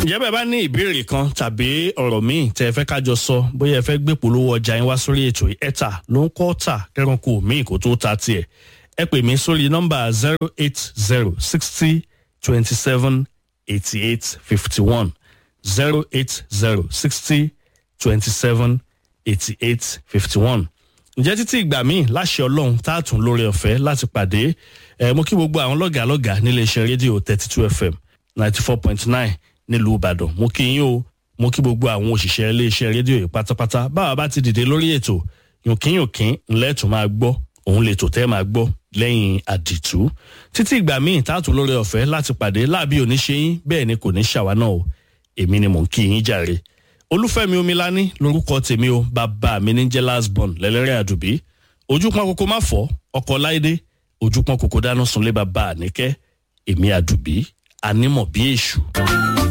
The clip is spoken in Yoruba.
ǹjẹ́ bẹ́ẹ̀ bá ní ìbéèrè kan tàbí ọ̀rọ̀ míì tẹ́ ẹ fẹ́ kájọ sọ bóyá ẹ fẹ́ gbé polówó ọjà yín wá sórí ètò ẹ̀ta ló ń kọ́ tà kẹ́ranko míì kó tó ta tiẹ̀ ẹ pè mí sórí nọ́mbà zero eight zero sixty twenty seven eighty eight fifty one zero eight zero sixty twenty seven eighty eight fifty one ǹjẹ́ títí ìgbà míì láṣẹ ọlọ́run tá a tún lórí ọ̀fẹ́ láti pàdé ẹ̀ mo kí gbogbo àwọn lọ́gàá lọ́gàá nílé iṣẹ́ rédíò thirty two fm ninety four point nine nílùú ìbàdàn mo kí yín o mo kí gbogbo àwọn òṣìṣẹ́ ilé iṣẹ́ rédíò yìí pátápátá báwa bá ti dìde lórí ètò yùnkínyùnkín ńlẹ́ tún máa gbọ́ òun lè tò tẹ́ máa gbọ́ lẹ́yìn àdìtú títí ìgbà míì tá a tún lórí ọ̀fẹ́ láti pàdé láàbí òní ṣe yín bẹ́ẹ̀ ni kò ní ṣàwa náà o èmi ni mò ń kí yín jàre olúfẹ́mi omilani lorúkọ tèmi o bàbá mi ní jẹ́ lásbọ̀n lẹ́lẹ́rẹ́ àdùbí ojúpọn kòkó má fọ́ ọkọ̀ láìdé ojúpọn kòkó dáná sunlé bàbá àníkẹ́ èmi àdùbí anímọ̀ bí èṣù.